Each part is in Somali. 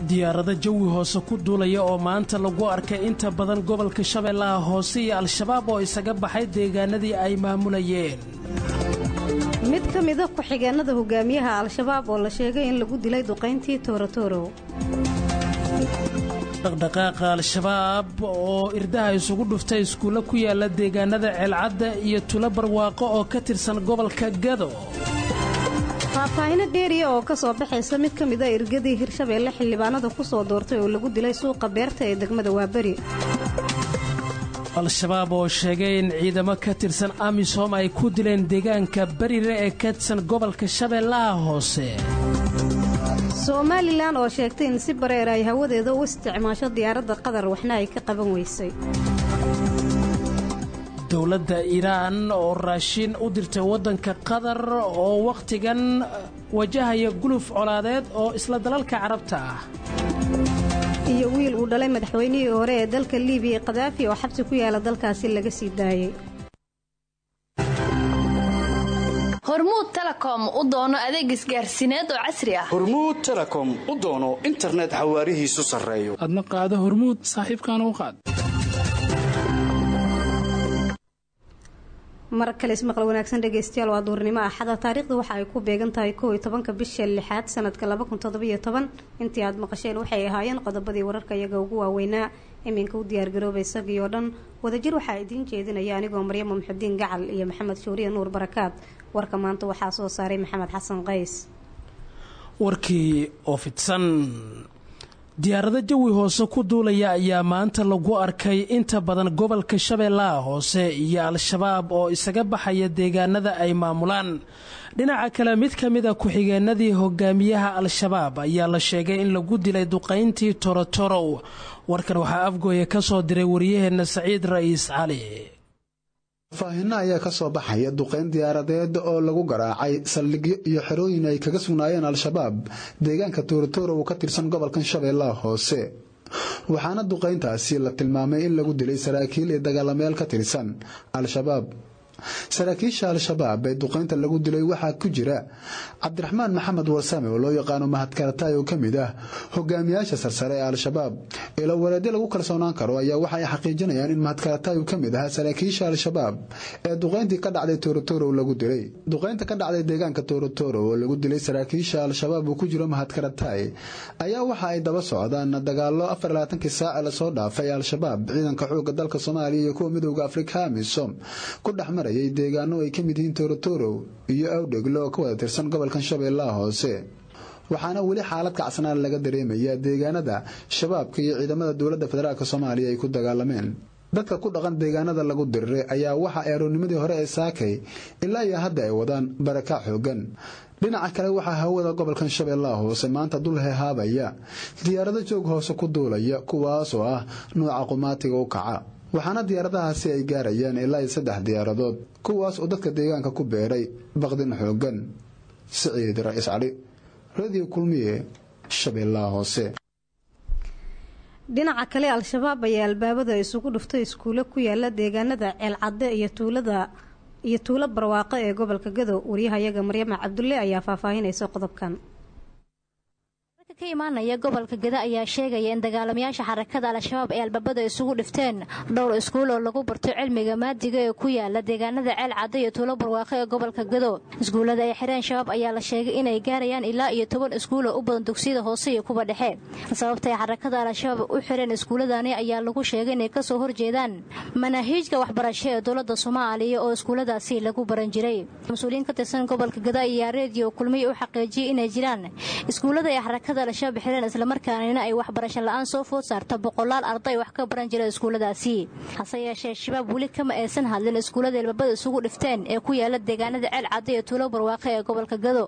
diyaarado jawi hoose ku duulaya oo maanta lagu arkay inta badan gobolka shabeellaha hoose iyo al-shabaab oo isaga baxay deegaanadii ay maamulayeen mid ka mida ku-xigeenada hogaamiyaha al-shabaab oo la sheegay in lagu dilay duqayntii toorotorow dhaqdhaqaaqa al-shabaab oo irdaha isugu dhuftay iskuulle ku yaala deegaanada ceelcadda iyo tulo barwaaqo oo ka tirsan gobolka gado faahfaahino dheeriya oo ka soo baxaysa mid ka mida irgadii hirshabeelle xildhibaanada ku soo doortay oo lagu dilay suuqa beerta ee degmada waaberi al-shabaab oo sheegay in ciidamo ka tirsan amisom ay ku dileen deegaanka berire ee ka tirsan gobolka shabeellaha hoose somalilan oo sheegtay in si bareer ay hawadeeda u isticmaasho diyaaradda qatar waxna ay ka qaban weysay dowladda iiraan oo raashiin u dirtay waddanka qatar oo wakhtigan wajahaya guluf colaadeed oo isla dalalka carabta ah iyo wiil uu dhalay madaxweynihii hore ee dalka libiya kadaafi oo xabsi ku yaala dalkaasi laga sii daayey hormuud telekom u doono adeeg isgaarsiineed oo casri ah hormuud telekom u doono internet xawaarihiisu sarreeyo adna qaado hormuud saaxiibkaana u qaad mar kale ismaqal wanaagsan dhegaystayaal waa duurnimo axada taariikhda waxa ay ku beegan tahay kow iyo tobanka bisha lixaad sanadka laba kun toddobiyo toban intii aad maqasheen waxay ahaayeen qodobadii wararka iyaga ugu waaweynaa iminka u diyaargarooba isagii oo dhan wadajir waxaa idiin jeedinaya anigoo maryamo muxudiin gacal iyo maxamed shuuriye nuur barakaad warka maanta waxaa soo saaray maxamed xasan qays warkii oo fidsan diyaarado jawi hoose ku duulaya ayaa maanta lagu arkay inta badan gobolka shabeellaha hoose iyo al-shabaab oo isaga baxaya deegaanada ay maamulaan dhinaca kale mid ka mid a ku-xigeenadii hogaamiyaha al-shabaab ayaa la sheegay in lagu dilay duqayntii torotorow warkan waxaa afgooya ka soo diray wariyaheenna saciid ra'iis cali faahino ayaa ka soo baxaya duqayn diyaaradeed oo lagu garaacay saldhigyo iyo xerooyin ay kaga sugnaayeen al-shabaab deegaanka toorotoro uu ka tirsan gobolkan shabeellaha hoose waxaana duqayntaasi la tilmaamay in lagu dilay saraakiil iyo dagaalameel ka tirsan al-shabaab saraakiisha al-shabaab ee duqaynta lagu dilay waxaa ku jira cabdiraxmaan maxamed warsame oo loo yaqaano mahadkaratay oo ka mid ah hogaamiyaasha sarsare ee al-shabaab ilo waleedyo lagu kalsoonaan karo ayaa waxa ay xaqiijinayaan in mahadkaratay ka mid ahaa saraakiisha al-shabaab ee duqayntii ka dhacday toorotoro lagu dilay duqaynta ka dhacday deegaanka toorotoro oo lagu dilay saraakiisha al-shabaab uu ku jiro mahadkaratay ayaa waxa ay daba socdaan dagaalo afarlaatankii saace lasoo dhaafay al-shabaab ciidanka xooga dalka soomaaliya iyo kuwa midooda afrika amisom ku dhexmar deegaano ay ka mid yihiin toorotoro iyo awdhegle oo ka wada tirsan gobolkan shabeellaha hoose waxaana weli xaalad kacsanaan laga dareemayaa deegaanada shabaabka iyo ciidamada dowladda federaalk soomaaliya ay ku dagaalameen dadka ku dhaqan deegaanada lagu diriray ayaa waxa ay aroornimadii hore ee saakay ilaa iyo hadda ay wadaan barakac xoogan dhinaca kale waxaa hawada gobolkan shabeellaha hoose maanta dul hehaabaya diyaarado joog hoose ku duulaya kuwaas oo ah nuuca qumaatiga u kaca waxaana diyaaradahaasi ay gaarayaan ilaa iyo saddex diyaaradood kuwaas oo dadka deegaanka ku beeray baqdin xoogan siciid ra-iis cali radio kulmiye shabeellaha hoose dhinaca kale al-shabaab ayaa albaabada isugu dhuftay iskuulo ku yaala deegaanada ceelcadde iyo tuulada iyo tuulo barwaaqo ee gobolka gado waryahayaga maryama cabdulle ayaa faahfaahinaysa qodobkan ka imaanaya gobolka gada ayaa sheegaya in dagaalamayaasha xarakada al-shabaab ay albaabada isugu dhifteen dhowr iskuul oo lagu barto cilmiga maadiga ee ku yaala deegaanada ceel cadda iyo tuulo barwaaqo ee gobolka gado iskuullada ay xireen shabaab ayaa la sheegay inay gaarayaan ilaa iyo toban iskuul oo u badan dugsiyada hoose iyo kuwa dhexe sababta ay xarakada al-shabaab u xireen iskuulladani ayaa lagu sheegay inay kasoo horjeedaan manaahiijka waxbarasho ee dowladda soomaaliya oo iskuulladaasi lagu baran jiray mas-uuliyiin ka tirsan gobolka gada ayaa reediyo kulmiya u xaqiijiyay inay jiraan iskuullada ay xarakada al-shabaab xireen islamarkaanina ay waxbarasho la-aan soo food saarta boqolaal arday wax ka baran jira iskuulladaasi hase yeeshee shabaab weli kama aysan hadlin iskuullada ilbabada isugu dhifteen ee ku yaala deegaanada ceel cadda iyo tuulo barwaaqe ee gobolka gado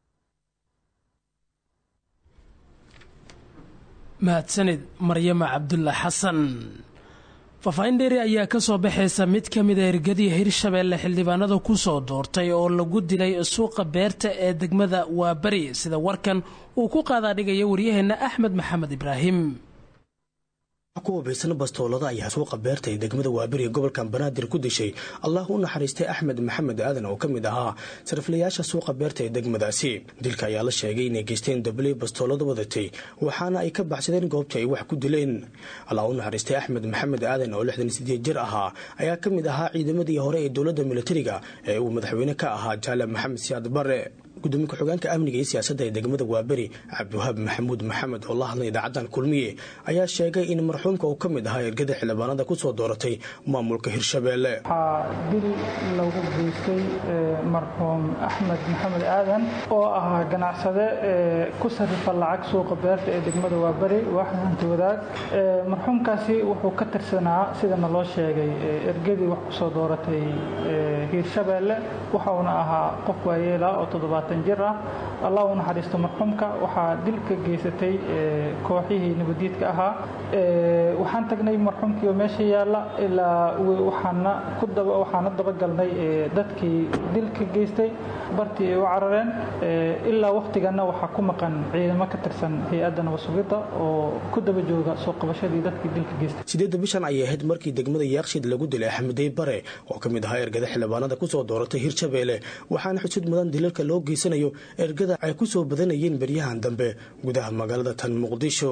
mahadsanid maryama cabdulla xasan faahfaahin dheeri ayaa ka soo baxaysa mid ka mida ergadii hirshabeelle xildhibaanada ku soo doortay oo lagu dilay suuqa beerta ee degmada waaberi sida warkan uu ku qaadaa dhigaya waryaheenna axmed maxamed ibraahim ku hubaysan bastoolada ayaa suuqa beerta ee degmada waaberi ee gobolkan banaadir ku dishay allah u naxariistay axmed maxamed aadan oo ka mid ahaa sariflayaasha suuqa beerta ee degmadaasi dilka ayaa la sheegay inay geysteen dabley bastoolada wadatay waxaana ay ka baxsadeen goobtii ay wax ku dileen allah u naxariistay axmed maxamed aadan oo lixdan sideed jir ahaa ayaa ka mid ahaa ciidamadii hore ee dowladda militariga ee uu madaxweyne ka ahaa jaale maxamed siyaad bare gudoomiye ku-xigeenka amniga iyo siyaasadda ee degmada waaberi cabdiwahaab maxamuud maxamed oo la hadlay idaacadan kulmiye ayaa sheegay in marxuumka uu ka mid ahaa ergada xildhibaanada ku soo dooratay maamulka hirshabeelle waxaa dil lagu geystay marxuum axmed maxamed aadan oo ahaa ganacsade ku sarifa lacag suuqa beerta ee degmada waaberi waaxda hanti wadaag marxuumkaasi wuxuu ka tirsanaa sidana loo sheegay ergadii wax kusoo dooratay hiirshabeelle waxauna ahaa qof waayeela oo toddobaatan jir ah allah u naxariisto marxuumka waxaa dil ka geysatay kooxihii nabadiidka ahaa waxaan tagnay marxuumkii oo meesha yaalla ilaa waxaana ku daba waxaana dabagalnay dadkii dil ka geystay bartii ay u carareen ilaa wakhtiganna waxaa ku maqan ciidamo ka tirsan hay-adda nabasugidda oo ku daba jooga soo qabashadii dadkii dilka geystay sideedda bishan ayay ahayd markii degmada yaaqshid lagu dilay axmedey bare oo ka mid ahaa ergada xildhibaanada kusoo dooratay hirshabeelle waxaana xusid mudan dilalka loo geysanayo ergada ay ku soo badanayeen beryahan dambe gudaha magaalada tan muqdisho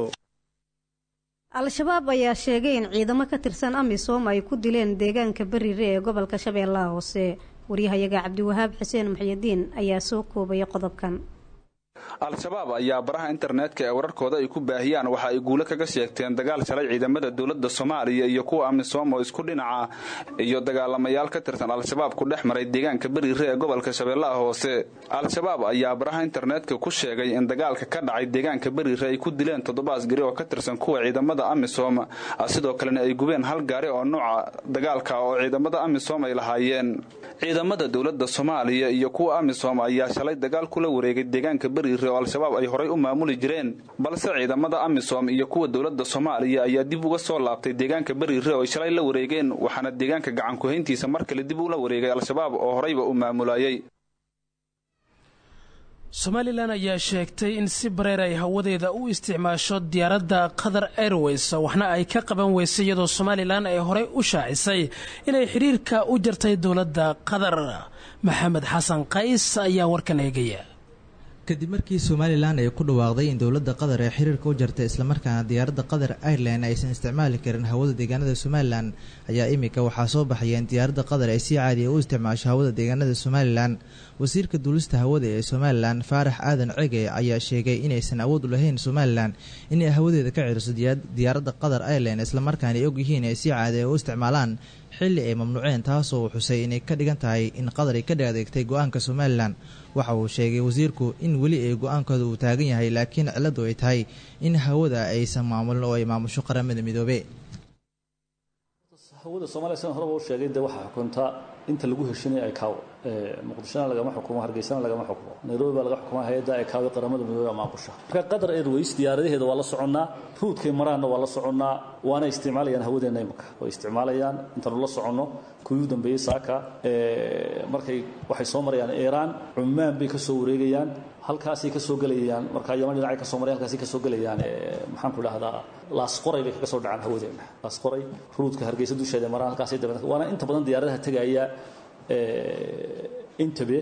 al-shabaab ayaa sheegay in ciidamo ka tirsan amisom ay ku dileen deegaanka berire ee gobolka shabeellaha hoose waryahayaga cabdiwahaab xuseen muxyidiin ayaa soo koobaya qodobkan al-shabaab ayaa baraha internetka ee wararkooda ay ku baahiyaan waxa ay guulo kaga sheegteen dagaal shalay ciidamada dowladda soomaaliya iyo kuwa amisom oo isku dhinaca iyo dagaalamayaal ka tirsan al-shabaab ku dhex maray deegaanka beriire ee gobolka shabeellaha hoose al-shabaab ayaa baraha internetka ku sheegay in dagaalka ka dhacay deegaanka beriire ay ku dileen toddoba asgari oo ka tirsan kuwa ciidamada amisom sidoo kalena ay gubeen hal gaari oo nooca dagaalka oo ciidamada amisom ay lahaayeen ciidamada dowladda soomaaliya iyo kuwa amisom ayaa shalay dagaal kula wareegay deegaanka beriire oo al-shabaab ay horay u maamuli jireen balse ciidamada amisom iyo kuwa dowladda soomaaliya ayaa dib uga soo laabtay deegaanka beriire oo ay shalay la wareegeen waxaana deegaanka gacankuhayntiisa mar kale dib ula wareegay al-shabaab oo horayba u maamulayay somalilan ayaa sheegtay in si bareer ay hawadeeda u isticmaasho diyaaradda qatar airways waxna ay ka qaban weysay iyadoo somalilan ay horey u shaacisay inay xidhiirka u jartay dowladda qatar maxamed xasan qays ayaa warkan eegaya kadib markii somalilan ay ku dhawaaqday in dowladda qatar ee xiriirka u jartay islamarkaana diyaaradda qatar ireland aysan isticmaali karin hawada deegaanada somalilan ayaa imika waxaa soo baxaya in diyaaradda qatar ay si caadiya u isticmaasho hawada deegaanada somalilan wasiirka duulista hawada ee somalilan faarax aadan cege ayaa sheegay inaysan awood u lahayn somalilan inay hawadeeda ka ciriso diyaaradda qatar ireland islamarkaana ay ogyihiin ay si caadiya u isticmaalaan xilli ay mamnuuceen taasoo uu xusay inay ka dhigan tahay in qatar ay ka adeegtay go-aanka somalilan waxa uu sheegay wasiirku in weli ay go-aankooda uu taagan yahay laakiin ciladu ay tahay in hawada aysan maamulin oo ay maamusho qaramada midoobe hawada soomaliya sidan horeba u sheegay dee waxaa xukunta inta lagu heshinaya icao muqdishona lagama xukumo hargeysana lagama xukumo nairobi baa laga xukumaa hay-adda icao ee qaramada midoobe maamulsha marka qatar airways diyaaradaheeda waa la soconnaa ruudkay maraanna waa la soconnaa waana isticmaalayaan hawadeenna imika way isticmaalayaan intaanu la soconno kuwii u dambeeyey saaka markay waxay soo marayaan iiraan cumaan bay ka soo wareegayaan halkaasay ka soo gelayaan markaa yaman dhinacay ka soo maray halkaasay ka soo gelayaan maxaan ku idhahdaa laasqoray bay kaga soo dhacaan hawadeenna laasqoray ruudka hargeysa dusheeda maraan halkaasay dabeetna waana inta badan diyaaradaha tegaya intabe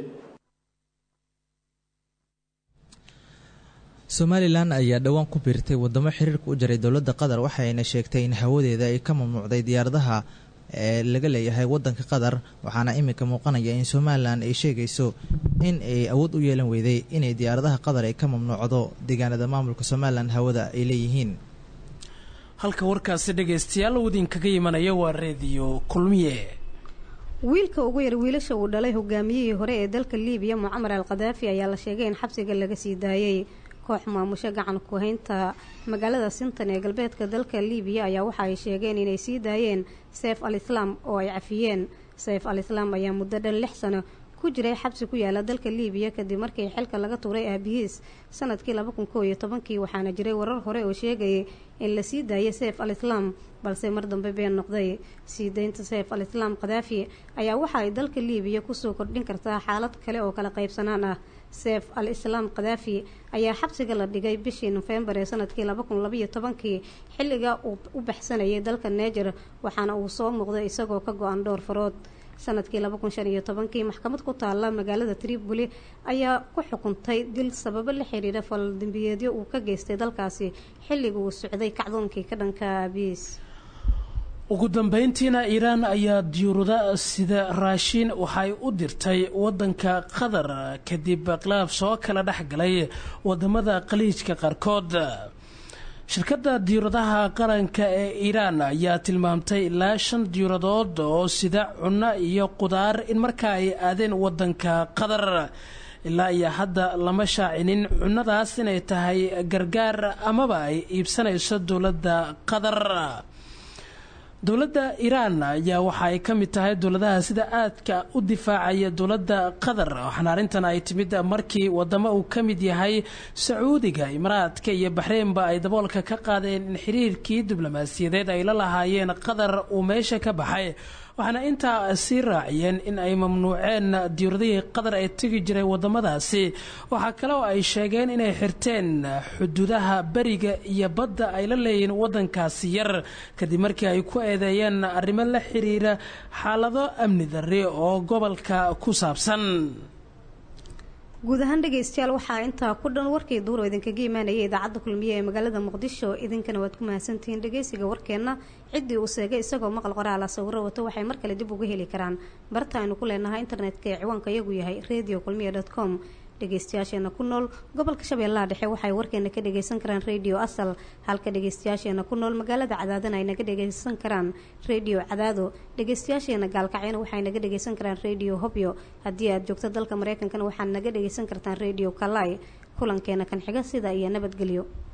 somalilan ayaa dhowaan ku biirtay wadamo xiriirka u jaray dowladda qatar waxayna sheegtay in hawadeeda ay ka mamnuucday diyaaradaha ee laga leeyahay wadanka qatar waxaana iminka muuqanaya in somalilan ay sheegayso in ay awood u yeelan weyday inay diyaaradaha qatar ay ka mamnuucdo deegaanada maamulka somalilan hawada ay leeyihiin halka warkaasi dhegaystayaal uu idinkaga imanaya waa reediyo kulmiye wiilka ugu yar wiilasha uu dhalay hogaamiyihii hore ee dalka liibiya mucamar al khadaafi ayaa la sheegay in xabsiga laga sii daayey koox maamusho gacan ku haynta magaalada sintan ee galbeedka dalka liibiya ayaa waxa ay sheegeen inay sii daayeen seef al islaam oo ay cafiyeen seef al islaam ayaa muddo dhan lix sano ku jiray xabsi ku yaala dalka liibiya kadib markii xilka laga tuuray aabihiis sanadkii laba kun koo iyo tobankii waxaana jiray warar hore oo sheegayay in la sii daayay seef al islaam balse mar dambe been noqday sii daynta seef al islaam khadaafi ayaa waxa ay dalka liibiya kusoo kordhin kartaa xaalad kale oo kala qaybsanaan ah seef al islaam khadaafi ayaa xabsiga la dhigay bishii nofembar ee sanadkii laba kun labaiyo tobankii xilliga uu u baxsanayay dalka neejer waxaana uu soo muuqday isagoo ka go-an dhowr farood sanadkii laba kun shan iyo tobankii maxkamad ku taalla magaalada tripoli ayaa ku xukuntay dil sababo la xiriira faldambiyeedyo uu ka geystay dalkaasi xilliga uu socday kacdoonkii ka dhanka aabiis ugu dambeyntiina iiraan ayaa diyuurada sida raashiin waxay u dirtay wadanka qatar kadib khilaaf soo kala dhex galay wadamada khaliijka qaarkood shirkadda diyuuradaha qaranka ee iiraan ayaa tilmaamtay ilaa shan diyuuradood oo sida cunno iyo qudaar in markaa ay aadeen wadanka qatar ilaa iyo hadda lama shaacinin cunnadaas inay tahay gargaar amaba ay iibsanayso dowladda qatar dowladda iiraan ayaa waxa ay ka mid tahay dowladaha sida aadka u difaacaya dowladda qatar waxaana arrintan ay timid markii wadamo uu ka mid yahay sacuudiga imaraadka iyo baxreynba ay daboolka ka qaadeen in xiriirkii diblomaasiyadeed ay la lahaayeen qatar uu meesha ka baxay waxaana intaa sii raaciyeen in ay mamnuuceen diyuuradihii qatar ee tegi jiray wadamadaasi waxaa kale oo ay sheegeen inay xirteen xuduudaha beriga iyo badda ay la leeyihiin wadankaasi yar kadib markii ay ku eedeeyeen arrimo la xiriira xaalado amni darri oo gobolka ku saabsan guud ahaan dhegaystayaal waxaa intaa ku dhan warkii duur oo idinkaga imaanayay idaacadda kulmiye ee magaalada muqdisho idinkana waad ku mahadsantihiin dhegaysiga warkeenna ciddii uu seegay isagoo maqal qoraala sawiro wato waxay mar kale dib uga heli karaan barta aynu ku leenahay internetka ee ciwaanka iyagu yahay radio kulmiye dot com dhegaystayaasheena ku nool gobolka shabeellaha dhexe waxay warkeena ka dhagaysan karaan radio asal halka dhegaystayaasheena ku nool magaalada cadaadana ay naga dhagaysan karaan radio cadaado dhegaystayaasheena gaalkacyana waxay naga dhagaysan karaan radio hobyo haddii aad joogto dalka mareykankana waxaad naga dhagaysan kartaan radio kalai kulankeena kan xiga sida iyo nabadgelyo